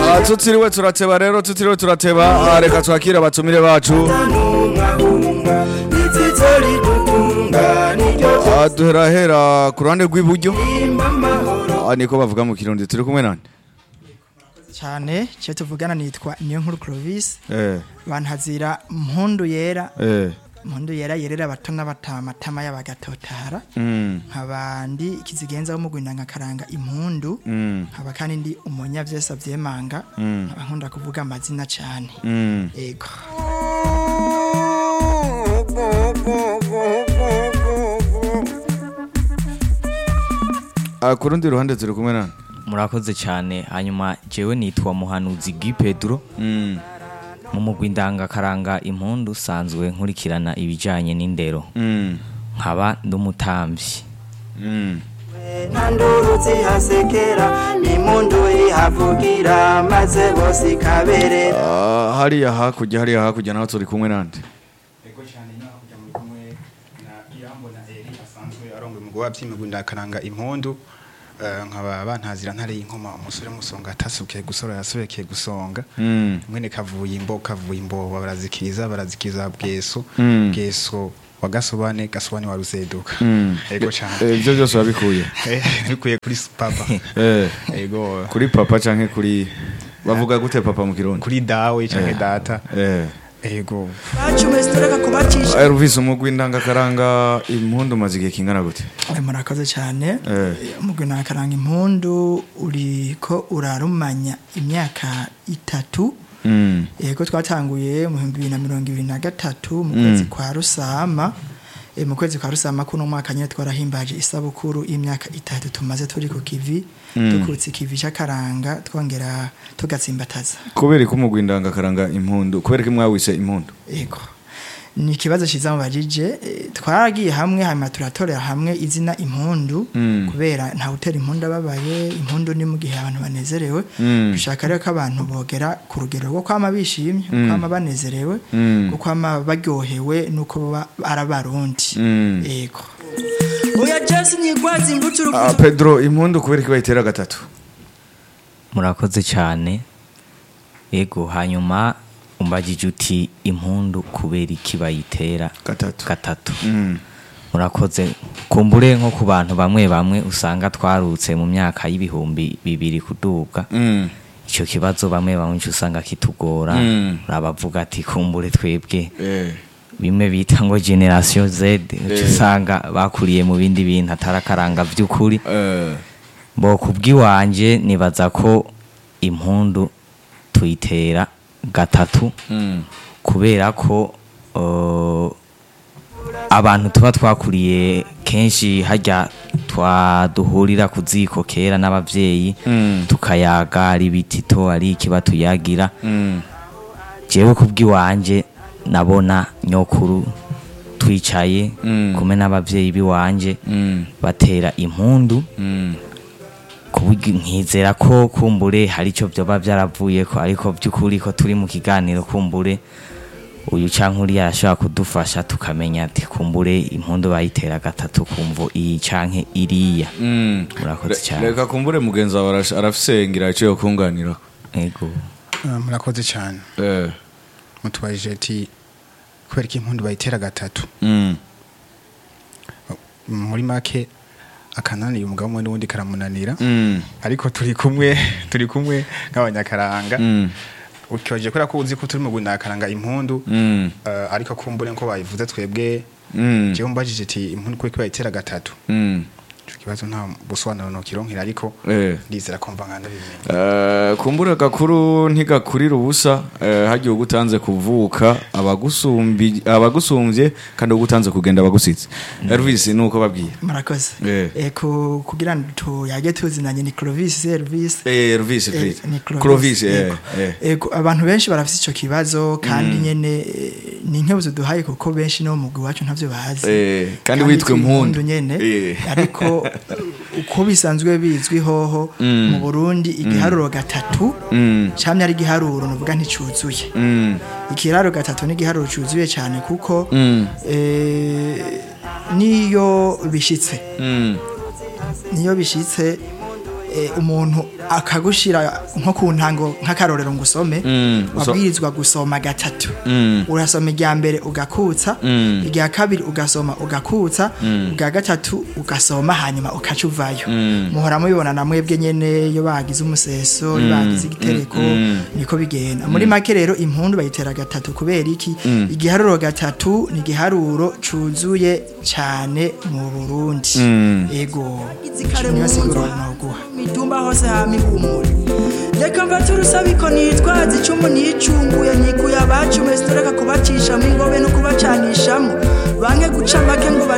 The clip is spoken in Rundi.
Ah, tutiriwe turateba rero tutiriwe turateba ah, reka twakire abatumire bacu hunga itsitso ridutunga niryo Ah, duherahera ku ruhande rw'iburyo imba amahoro Ah, niko bavuga mu kirundi turi kumwe nande cyane cyo tuvugana nitwa niyo nkuru Clovis eh bantazira mpundu yera eh mpundu yera yerera abato n'abatamatama y'abagatotara mm nkabandi ikizigenza wo mugwinda nkakaranga impundu mm nkaba kandi ndi umunya vyesa vyemanga Mm. nkaba nkunda kuvuga amazina cyane mm ego Ah, ku rundi ruhande turi kumwe nande murakoze cyane hanyuma jewe nitwa muhanuzi Guy Pedro mm mu mugwi ndangakaranga impundu usanzwe nkurikirana ibijanye n'indero mm nkaba ndumutambyi mm nta nduru zihasekera n'impundu ihavugira maze bose ikaberera Ah, hariya hakurya hariya hakurya naho turi kumwe nande ego cyane naho kujya muri kumwe na irambona eri asanzwe arongoye umugabo wabyimigwa ndakaranga impundu eh, nkaba bantazira ntare inkoma umusore musonga atasukiye gusora yasobekeye gusonga mm mwene kavuye imbo kavuye imbo barazikiriza barazikiriza bweso Mm. bweso wa gasobane gasobane wa ruzeduka mm ego cyane Eh, ibyo byose wabikuye Eh, bikuye kuri papa eh ego kuri papa canke kuri bavuga gute papa mu kirundi kuri dawe canke data eh ego bacu mwese tureka kubacisha Elvis umugwi ndangakaranga impundu maze igihe kingana gute Eh, murakoze cyane Eh. mugwinda nkakaranga impundu uriko urarumanya imyaka itatu mm yego twatanguye mu bihumbi bibiri na mirongo ibiri na gatatu mu kwezi kwa rusama e, mu kwezi kwa rusama kuno mwaka nyine twarahimbaje isabukuru y'imyaka itatu tumaze turi ku kivi dukutse ikivi cy'akaranga twongera tugatsimbataza kubera ko umugwi ndangakaranga impundu kubera ko mwawise impundu yego ni ikibazo cyiza mubajije e, twaragiye hamwe hanyuma turatorera hamwe izina impundu Mm. kubera ntawe utera impundu ababaye impundu ni mu gihe abantu banezerewe Mm. dushaka rero ko abantu bogera ku rugero rwo kwama bishimye Mm. kwama banezerewe Mm. rwo kwama baryohewe nuko baba ari abarundi Mm. yego oya jesi nyigwazi imbuto Ah, Pedro impundu kubera ko bayitera gatatu murakoze cyane yego hanyuma umbagije uti impundu kubera iki bayitera gatatu gatatu mm murakoze kumbure nko ku bantu bamwe bamwe usanga twarutse mu myaka y'ibihumbi bibiri kuduga mm icyo kibazo bamwe bamwe uca usanga kitugora Mm. urabavuga ati kumbure twebwe eh bimwe bita ngo generation Z uca Eh. usanga bakuriye mu bindi bintu atarakaranga by'ukuri eh bo kubw'iwanje nibaza ko impundu tuyitera gatatu mm kubera ko uh, abantu tuba twakuriye kenshi hajya twaduhurira ku ziko kera n'abavyeyi Mm. tukayaga ari bitito ari ikiba tuyagira mm jewe kubw'iwanje nabona nyokuru twicaye Mm. kumwe n'abavyeyi biwanje mm batera impundu mm kuburyo nkizera ko kumbure hari icyo byoba byaravuyeko ariko by'ukuri ko turi mu kiganiro kumbure uyu canke uriya arashobora kudufasha tukamenya ati kumbure impundu bayitera gatatu kumvo iyi canke iriya mm Murakoze Re- cyane. reka kumbure mugenzi wawe arash- arafisengera icyo yokunganira ego Ah, murakoze cyane eh mutubajije ati kubera ko impundu bayitera gatatu mm muri make akananiye umugabo umwe n'ubundi karamunanira mm ariko turi kumwe turi kumwe nk'abanyakaranga mm ukibaje kubera ko uzi ko turi mu gunakaranga impundu mm eh, ariko kumbure nko bayivuze twebwe mm jewe mbajije ati impundu kubera ko bayitera gatatu mm ico kibazo nta busobanuro nokironkera ariko eh ndizera kumva nkanda bimenya Eh, kumbura gakuru ntigakurira ubusa eh, hagiye ugutanze kuvuka abagusumbi abagusumbye kandi ugutanze kugenda abagusize Elvis nuko babwiye murakoze Eh. Eh, ku- kugira ngo tuyage tuzinanye ni Clovis Elvis eh Elvis Eh, please ni Clovis eh yego. eh Yego, abantu benshi barafite icyo kibazo kandi nyene eh, ni inkebuzo duhaye kuko benshi no mu mugwi wacu ntavyo bazi Eh, kandi witwa impundu. nyene Eh. ariko uko bisanzwe bizwi hoho mu Burundi igiharuro gatatu mm camye ari igiharuro nuvuga nticuzuye mm ikiraro gatatu ni igiharuro cyuzuye cyane kuko Mm. eh, niyo bishitse mm niyo bishitse eh, umuntu akagushira nko ku ntango nk'akarorero ngo usome Mm, uso- wabwirizwa gusoma gatatu Mm. urasoma irya mbere ugakutsa Mm. irya kabiri ugasoma ugakutsa ubwa gatatu ugasoma hanyuma ukaca uvayo muhora mubibona na mwebwe nyene iyo bagize umuseso iyo bagize igitereko niko bigenda muri make rero impundu bayitera gatatu kubera iki igiharuro gatatu ni igiharuro cuzuye cane mu Burundi ego niyo siguro noguha mitumba hose hama ihumure reka mfate urusabiko nitwaza icumu nicunguye nikuye abacu mwese tureka kubacisha mu ingobe no kubacanishamo banke guca make ngo